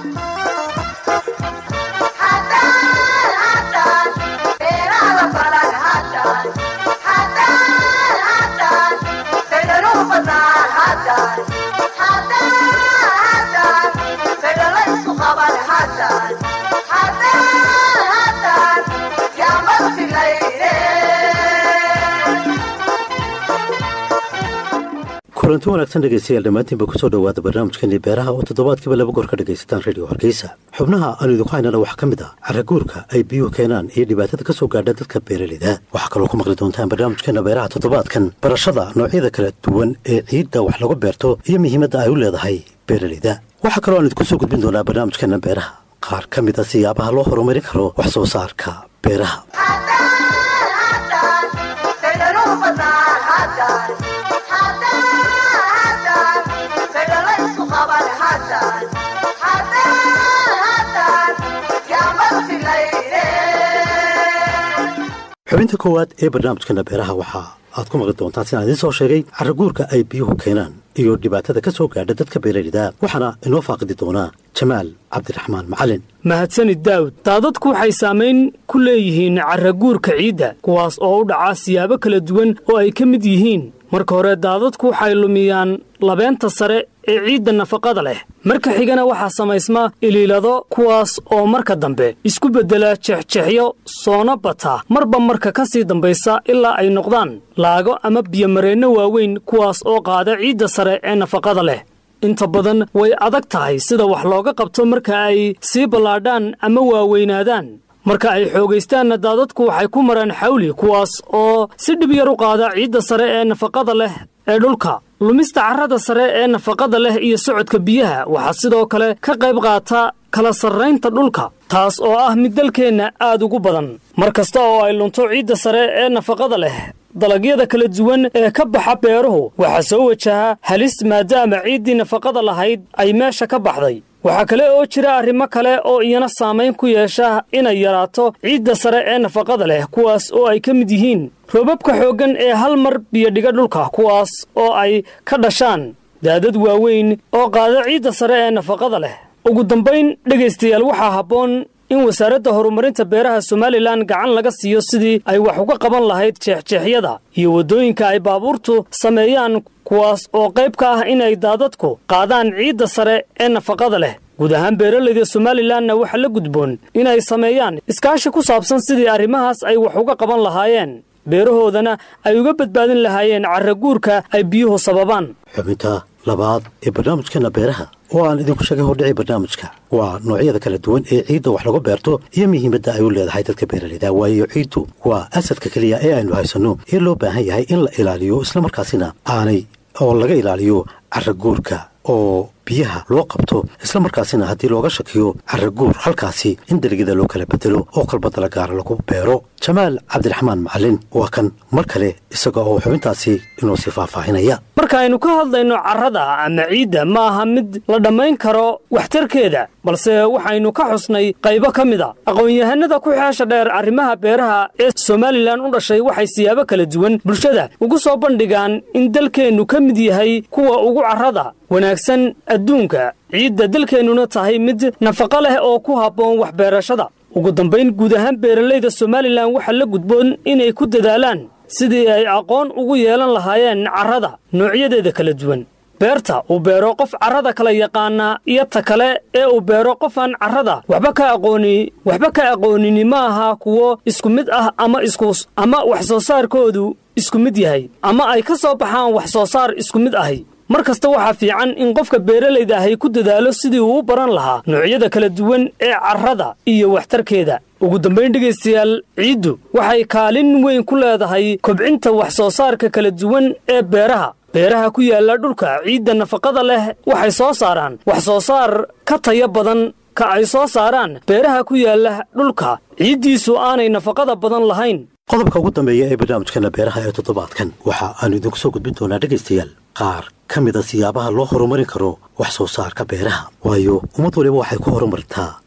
kulanti wanaagsan dhegaystayaal dhammaantiinba kusoo dhowaada barnaamijkeennii beeraha oo toddobaadkiiba laba goor ka dhegaysataan radio hargeysa xubnaha aanu idinku haynana waxaa ka mid ah caraguurka ay biyuhu keenaan iyo dhibaatada ka soo gaadha dadka beeraleyda waxaa kaloo ku maqli doontaan barnaamijkeenna beeraha toddobaadkan barashada noocyada kala duwan ee ciidda wax lagu beerto iyo muhiimadda ay u leedahay beeraleyda waxaa kaloo aan idinku soo gudbin doonaa barnaamijkeenna beeraha qaar ka mid a siyaabaha loo horumarin karo wax soo saarka beeraha xubinta koowaad ee barnaamijkana beeraha waxaa aad ku maqli doontaan sidaan idiin soo sheegay caraguurka ay biyuhu keenaan iyo dhibaatada ka soo gaadha dadka beeraleyda waxaana inoo faaqidi doonaa jamaal cabdiraxmaan macalin mahadsanid daawud daadadku waxay saamayn ku leeyihiin caraguurka ciidda kuwaas oo u dhaca siyaabo kala duwan oo ay ka mid yihiin marka hore daadadku waxay lumiyaan labeenta sare ee ciidda nafaqada leh marka xigana waxaa samaysma iliilado kuwaas oo marka dambe isku beddela jexjexyo soona bata marba marka ka sii dambaysa ilaa ay noqdaan laago ama biyomareenno waaweyn kuwaas oo qaada ciidda sare ee nafaqada leh inta badan way adag tahay sida wax looga qabto marka ay sii ballaadhaan ama waaweynaadaan marka ay xoogaystaanna daadadku waxay ku maraan xawli kuwaas oo si dhib yar u qaada ciidda sare ee nafaqada leh ee dhulka lumista carrada sare ee nafaqada leh iyo socodka biyaha waxaa sidoo kale ka qayb qaata kala sarraynta dhulka taas oo ah mid dalkeenna aad ugu badan mar kasta oo ay lunto ciidda sare ee nafaqada leh dalagyada kala duwan ee ka baxa beeruhu waxaa soo wajaha halis maadaama ciiddii nafaqada lahayd ay meesha ka baxday waxaa kale oo jira arrimo kale oo iyana saamayn ku yeesha inay yaraato ciidda sare ee nafaqada leh kuwaas oo ay ka mid yihiin roobabka xooggan ee hal mar biyodhiga dhulka kuwaas oo ay ka dhashaan daadad waaweyn oo qaada ciidda sare ee nafaqada leh ugu dambayn dhegaystayaal waxaa habboon in wasaaradda horumarinta beeraha somalilan gacan laga siiyo sidii ay wax uga qaban lahayd jeexjeexyada iyo waddooyinka ay baabuurtu sameeyaan kuwaas oo qayb ka ah inay daadadku qaadaan ciidda sare ee nafaqada leh guud ahaan beeralayda somalilanna waxaa la gudboon inay sameeyaan iskaashi ku saabsan sidii arrimahaas ay wax uga qaban lahaayeen beerahoodana ay uga badbaadin lahaayeen carraguurka ay biyuhu sababaan xubinta labaad ee barnaamijkeenna beeraha oo aan idinku sheegay hordhicii barnaamijka waa noocyada kala duwan ee ciidda wax lagu beerto iyo muhiimadda ay u leedahay dadka beeraleyda waayo ciiddu waa asadka keliya ee aynu haysanno ee loo baahan yahay in la ilaaliyo islamarkaasina aanay oo laga ilaaliyo carraguurka oo biyaha loo qabto islamarkaasina haddii looga shakiyo carraguur halkaasi in deligyada loo kala bedelo oo kalba dalagaara lagu beero jamaal cabdiraxmaan macalin waa kan mar kale isaga oo xubintaasi inoo sii faahfaahinaya marka aynu ka hadlayno carrada ama ciidda ma aha mid la dhammayn karo waxtarkeeda balse waxaynu ka xusnay qaybo ka mid a aqoon-yahanada ku xeesha dheer arrimaha beeraha ee somalilan u dhashay waxay siyaabo kala duwan bulshada ugu soo bandhigaan in dalkeennu ka mid yahay kuwa ugu carrada wanaagsan adduunka ciidda dalkeennuna tahay mid nafaqo leh oo ku habboon waxbeerashada ugu dambayn guud ahaan beeralayda somalilan waxaa la gudboon inay ku dadaalaan sidii ay aqoon ugu yeelan lahaayeen carrada noocyadeeda kala duwan beerta uu beero qof carrada kala yaqaana iyo ta kale ee uu beero qofaan carrada waxba ka aqooni waxba ka aqoonini ma aha kuwo isku mid ah ama iskus ama wax soo saarkoodu isku mid yahay ama ay ka soo baxaan wax soo saar isku mid ahi mar kasta waxaa fiican in qofka beeralayda ahay ku dadaalo sidii uu u baran lahaa noocyada kala duwan ee carrada iyo waxtarkeeda ugu dambayn dhegaystayaal ciiddu waxay kaalin weyn ku leedahay kobcinta wax soo saarka kala duwan ee beeraha beeraha ku yaalla dhulka ciidda nafaqada leh waxay soo saaraan wax soo saar ka taya badan ka ay soo saaraan beeraha ku yaalla dhulka ciiddiisu aanay nafaqada badan lahayn qodobka ugu dambeeya ee barnaamijkana beeraha ee toddobaadkan waxa aanu idinku soo gudbin doonaa dhegaystayaal qaar ka mid a siyaabaha loo horumarin karo wax soo saarka beeraha waayo ummad waliba waxay ku horumartaa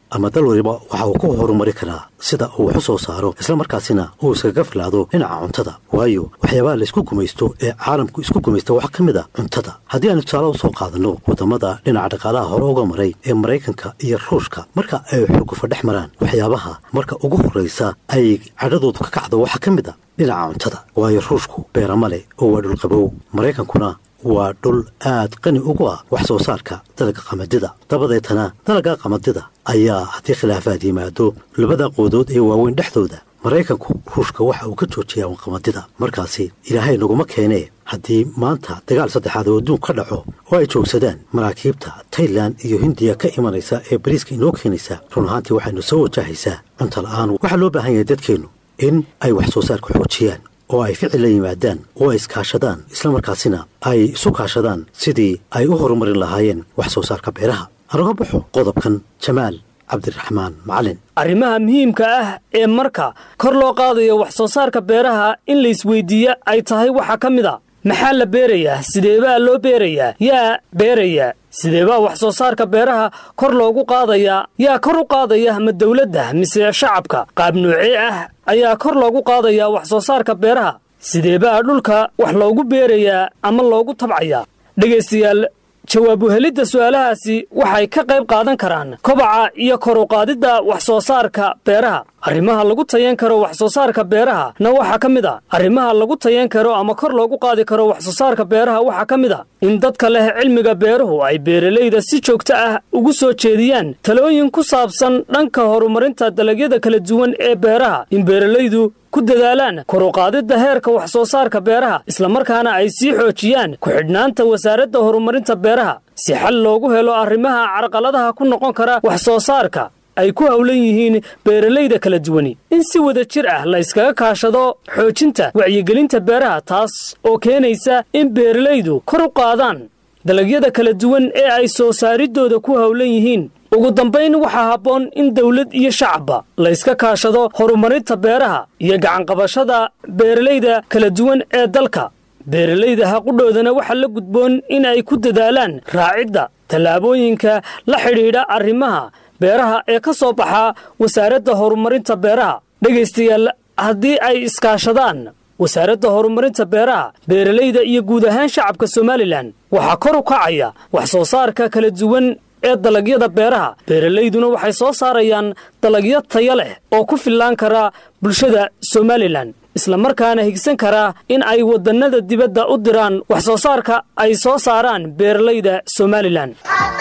ama dal waliba waxa uu ku horumari karaa sida uu wax u soo saaro islamarkaasina uu iskaga filaado dhinaca cuntada waayo waxyaabaha laysku gumaysto ee caalamku isku gumaysta waxaa ka mid a cuntada haddii aanu tusaale usoo qaadanno waddamada dhinaca dhaqaalaha hore uga maray ee maraykanka iyo ruushka marka ay xurgufa dhex maraan waxyaabaha marka ugu horraysa ay cadhadoodu ka kacdo waxaa ka mid a dhinaca cuntada waayo ruushku beerama leh oo waa dhulqabow maraykankuna waa dhul aad qani ugu ah wax soo saarka dalagga qamadida dabadeetana dalagga qamadida ayaa haddii khilaafaad yimaado labada qoodood ee waaweyn dhexdooda maraykanku ruushka waxa uu ka joojiyaa qamadida markaasi ilaahay naguma keenee haddii maanta dagaal saddexaad oo adduun ka dhaco oo ay joogsadaan maraakiibta tailan iyo hindiya ka imanaysa ee bariiska inoo keenaysa run ahaantii waxaynu soo wajahaysaa cunto la'aan waxaa loo baahan yahay dadkeennu in ay wax soo saarka xoojiyaan oo ay ficil la yimaadaan oo ay iskaashadaan islamarkaasina ay isu kaashadaan sidii ay u horumarin lahaayeen wax soo saarka beeraha anoga baxo qodobkan jamaal cabdiraxmaan macalin arrimaha muhiimka ah ee marka kor loo qaadayo wax soo saarka beeraha in laysweyddiiye ay tahay waxaa ka mid a maxaa la beerayaa sideebaa loo beerayaa yaa beerayaa sideebaa wax soo saarka beeraha kor loogu qaadayaa yaa kor u qaadaya ma dawladda mise shacabka qaab noocee ah ayaa kor loogu qaadayaa wax soo saarka beeraha sideebaa dhulka wax loogu beerayaa ama loogu tabcayaa dhegaystayaal jawaab uhelidda su'aalahaasi waxay ka qayb qaadan karaan kobaca iyo kor u qaadidda wax soo saarka beeraha arrimaha lagu tayan karo wax soo saarka beeraha na waxaa ka mid a arrimaha lagu tayan karo ama kor loogu qaadi karo wax soo saarka beeraha waxaa ka mid a in dadka leh cilmiga beeruhu ay beeralayda si joogto ah ugu soo jeediyaan talooyin ku saabsan dhanka horumarinta dalagyada kala duwan ee beeraha in beeralaydu ku dadaalaan kor u qaadidda heerka wax soo saarka beeraha islamarkaana ay sii xoojiyaan ku-xidhnaanta wasaaradda horumarinta beeraha si xal loogu helo arrimaha carqaladaha ku noqon kara wax soo saarka ay ku howlan yihiin beeralayda kala duwani in si wada jir ah la yskaga kaashado xoojinta wacyigelinta beeraha taas oo keenaysa in beeralaydu kor u qaadaan dalagyada kala duwan ee ay soo saaridooda ku howlan yihiin ugu dambayn waxaa habboon in dawlad iyo shacabba la yska kaashado horumarinta beeraha iyo gacanqabashada beeralayda kala duwan ee dalka beeralayda haqudhoodana waxaa la gudboon in ay ku dadaalaan raacidda tallaabooyinka la xidhiidha arrimaha beeraha ee ka soo baxa wasaaradda horumarinta beeraha dhegaystayaal haddii ay iskaashadaan wasaaradda horumarinta beeraha beeralayda iyo guud ahaan shacabka somalilan waxaa kor u kacaya wax soo saarka kala duwan ee dalagyada beeraha beeralayduna waxay soo saarayaan dalagyo taya leh oo ku fillaan kara bulshada somalilan islamarkaana higsan karaa in ay wadannada dibadda u diraan wax soo saarka ay soo saaraan beeralayda somalilan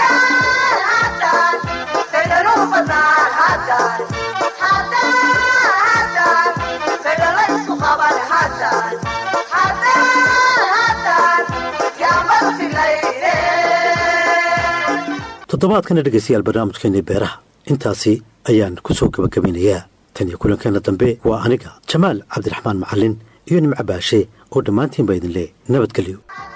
toddobaadkana dhegaystayaal barnaamijkeenii beeraha intaasi ayaan ku soo gebagabaynayaa tan iyo kulankeenna dambe waa aniga jamaal cabdiraxmaan macallin iyo nimco baashe oo dhammaantiinba idin leh nabadgelyo